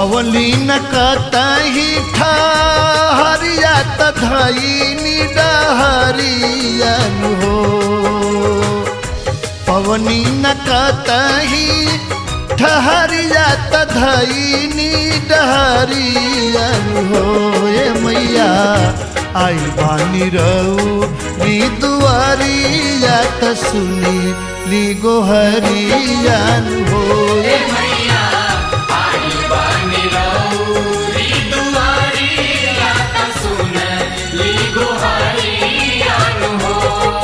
पवली न कतही ठहरिया तधई डहरियन हो पवनी न कतही ठहरिया तधई डहरियन हो ए मैया आई बानी रहू नी दुआरिया त सुनी ली गोहरियन हो हे मैया आई बानी रौरी दुआरी रात सुन ली गुहारी आन हो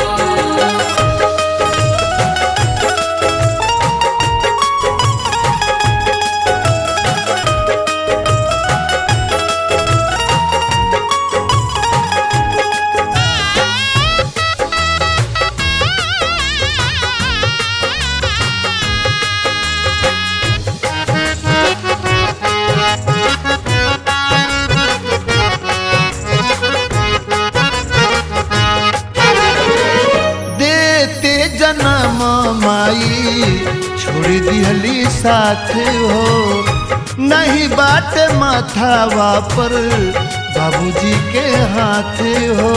देते जन्म माई छोड़ दिहली साथ हो नहीं बाट माथावा पर बाबूजी के हाथ हो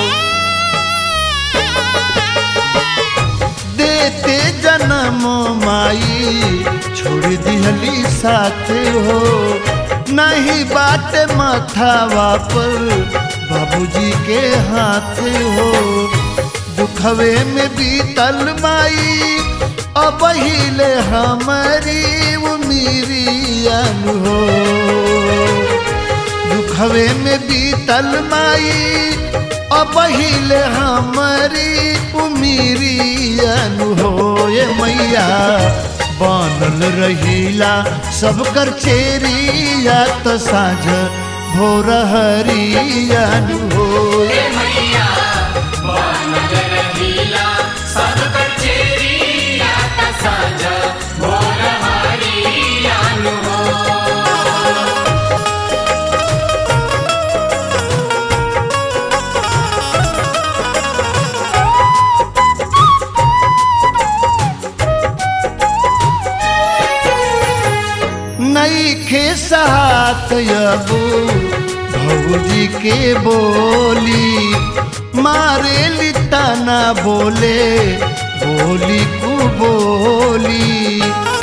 देते जन्म माई छोड़ दिहली साथ हो नहीं बाट माथावा पर बाबूजी के हाथ हो दुखवे में बीतल माई अब हिले हमारी उमीरियन हो दुखवे में बीतल माई अब हिले हमारी उमीरियन हो ये मैया बनल रहीला सब कर चेरिया तो साँझ भोर हरियन हो हे मैया बनल रहीला सब कचेरी रात साँझ भोर हरी आन हो नई खे साथ अबू भौजी के बोली मारे लिता ना बोले बोली को बोली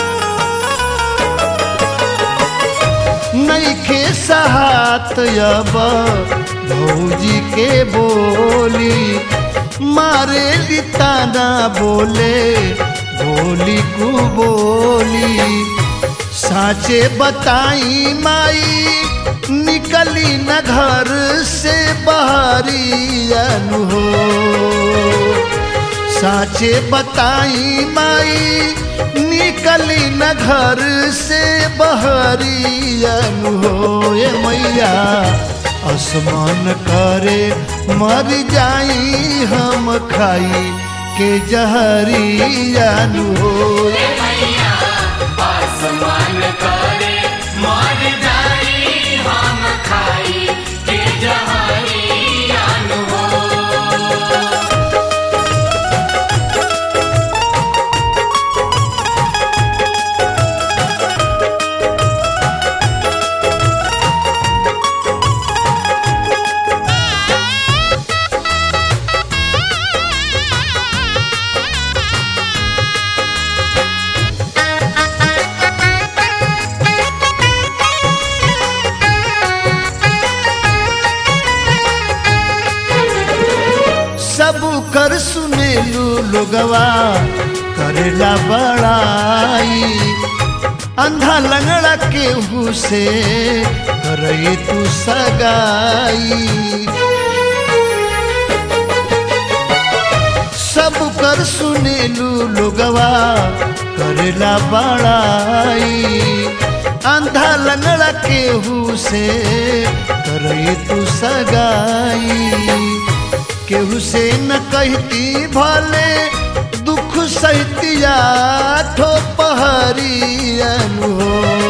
नई खे साथ अब भौजी के बोली मारे लिता ना बोले बोली को बोली साचे बताई माई निकली न घर से बहरियन हो साचे बताई माई निकली न घर से बहरियन हो ये मैया आसमान करे मर जाई हम खाई के जहरियन हो हे मैया आसमान करे मर जाई हम खाई के जहारी आन हो सब कर सुनेलू लोगवा करेला बड़ाई अंधा लंगड़ा केहू से करई तू सगाई सब कर सुनेलू लोगवा करेला बड़ाई अंधा लंगड़ा केहू से करई तू सगाई केहू से न कहती भले दुख सहितिया ठो पहरियन हो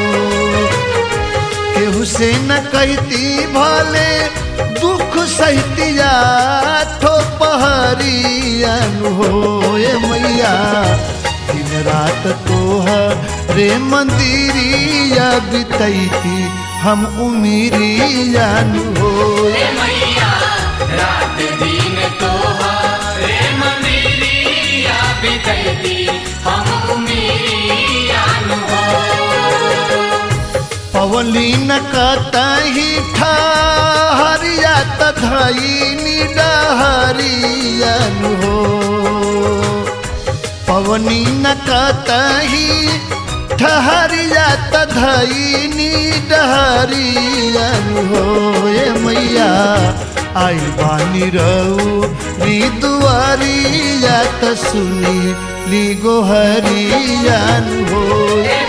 केहू से न कहती भले दुख सहितिया ठो पहरियन हो ए मैया दिल रात तोहरे मंदिरिया बितैती हम उमिरिया नु हो हे मैया रात दिन तोहरे मंदिरिया बितैती हम उमिरियान हो पवलीन कतही ठहरिया तधैनी डहरियन हो पवनीन कतही ठहरिया तधैनी डहरियन हो ए मैया आई बानी रहू नी दुआरिया त सुनी ली गोहरियन हो हे